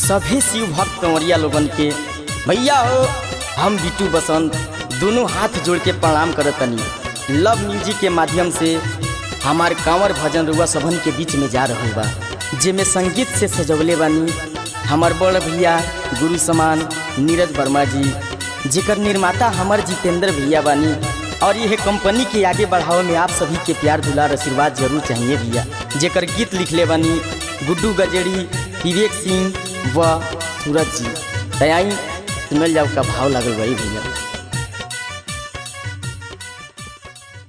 सभे शिव भक्त कंवरिया लोगन के भैया हो हम बिटू बसंत दोनों हाथ जोड़ के प्रणाम करत तनी लव म्यूजिक के माध्यम से हमार कांवर भजन रुआ सभन के बीच में जा रहल बा जेमे संगीत से सजवले बानी हमार बड़ भैया गुरु समान नीरज वर्मा जी जेकर निर्माता हमार जितेंद्र भैया बानी और यह कंपनी के आगे बढ़ावे में आप सभी के प्यार दुलार आशीर्वाद जरूर चाहिए भैया जेकर गीत लिखले बानी गुड्डू गजेड़ी विवेक सिंह व सूरज जी तयाई सुनल जाओ का भाव लगल भाई भैया